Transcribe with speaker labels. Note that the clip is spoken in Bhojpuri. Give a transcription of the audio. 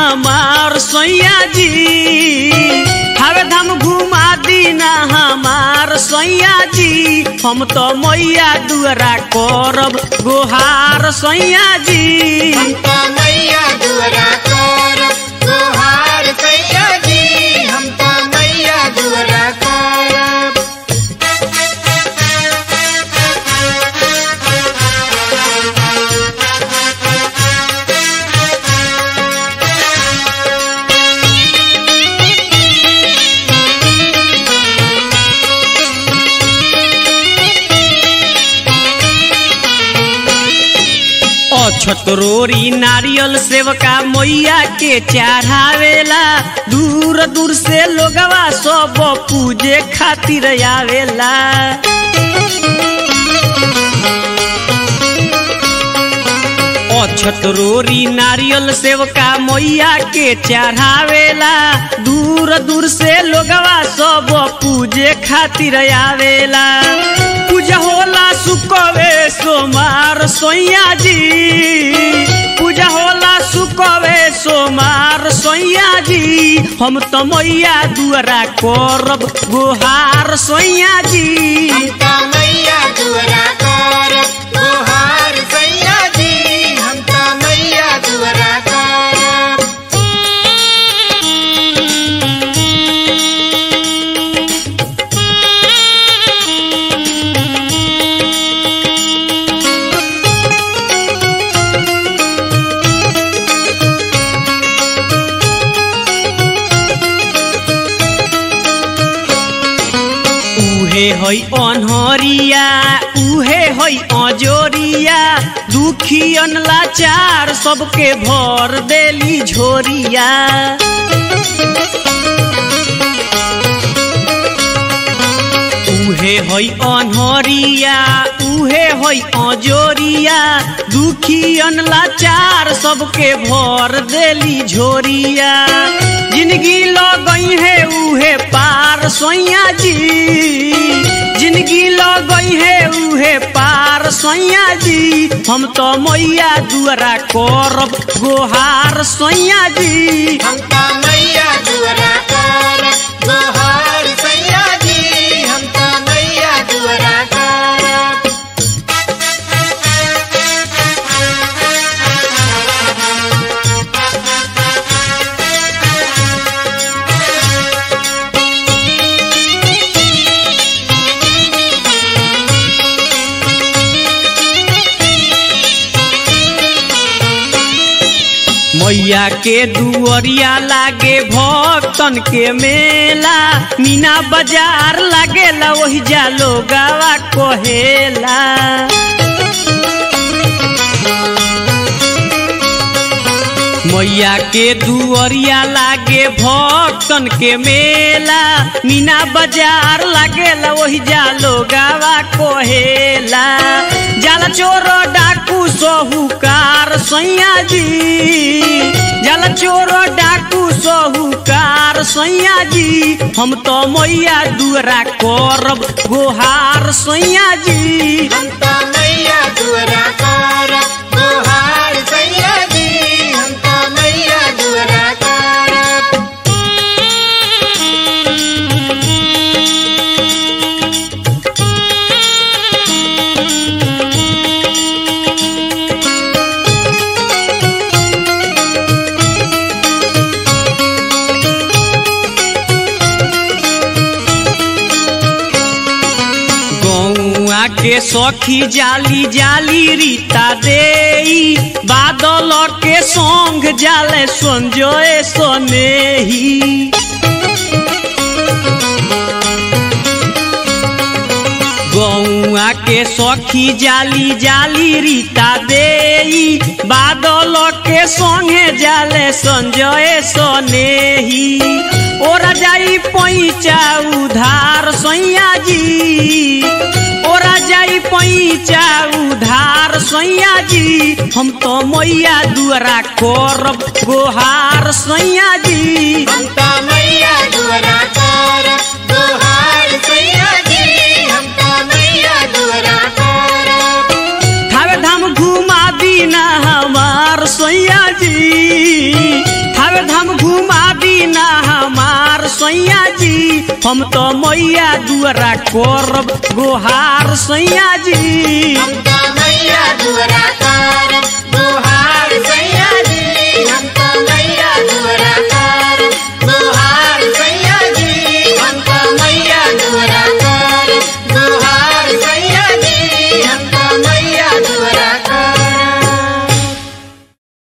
Speaker 1: हमार सैया जी हवे धाम घुमा दीना हमार सैया जी हम तो मैया दुआरा करब गोहार सैया जी
Speaker 2: हमका मैया दुआरा करब गोहार सैया जी हमका मैया दुआरा करब
Speaker 1: अछतरोरी नारियल सेवका मैया के चढ़ावेला दूर दूर से लोगवा सब पूजे खातिर आवेला अछतरोरी नारियल सेवका मैया के चढ़ावेला दूर दूर से लोगवा सब पूजे खातिर आवेला पूजा होला सुकवे सोमार सोइया जी पूजा होला सुकवे सोमार सोइया जी हम तो मैया दुआरा करब गोहार सोइया जी
Speaker 2: हमका मैया दुआरा करब गोहार सैया जी हमका मैया दुआरा करब
Speaker 1: उहे है अनहरिया उहे है अजोरिया दुखियन लाचार सबके भर देली झोरिया उहे है अनहरिया उहे है अजोरिया दुखियन लाचार सबके भर देली झोरिया जिंदगी लगई है उहे पार सोइया जी जिंदगी लगई है उहे पार सोइया जी हम तो मैया दुआरा करब गोहार सोइया जी
Speaker 2: हमका मैया दुआरा करब गोहार सैया जी हमका मैया दुआरा करब
Speaker 1: मैया के दुअरिया लागे भक्तन के मेला मीना बाजार लागेला वही जालो गावा कहेला मैया के दुअरिया लागे भक्तन के मेला मीना बाजार लागेला वही जालो गावा कहेला जाला चोर डाकू सोहुकार सैया जी जाला चोर डाकू सोहुकार सैया जी हम तो मैया दुआरा करब गोहार सैया जी
Speaker 2: हमका मैया दुआरा करब गोहार सैया जी हमका मैया दुआरा करब
Speaker 1: गौआ के सखी जाली जाली रीता देई बादल के संग जाले संजय सनेही गौआ के सखी जाली जाली रीता देई बादल के संगे जाले संजय सनेही ओरा जाई पैचा उधार सैया जी ओरा जाई पैचा उधार सैया जी हम तो मैया दुआरा करब गोहार सैया जी
Speaker 2: हमका मैया दुआरा करब गोहार सैया जी हमका मैया दुआरा करब
Speaker 1: थावे धाम घुमा दीना हमार सैया जी थावे सैया जी हम तो मैया दुआरा करब गोहार सैया जी
Speaker 2: हम तो मैया दुआरा करब गोहार सैया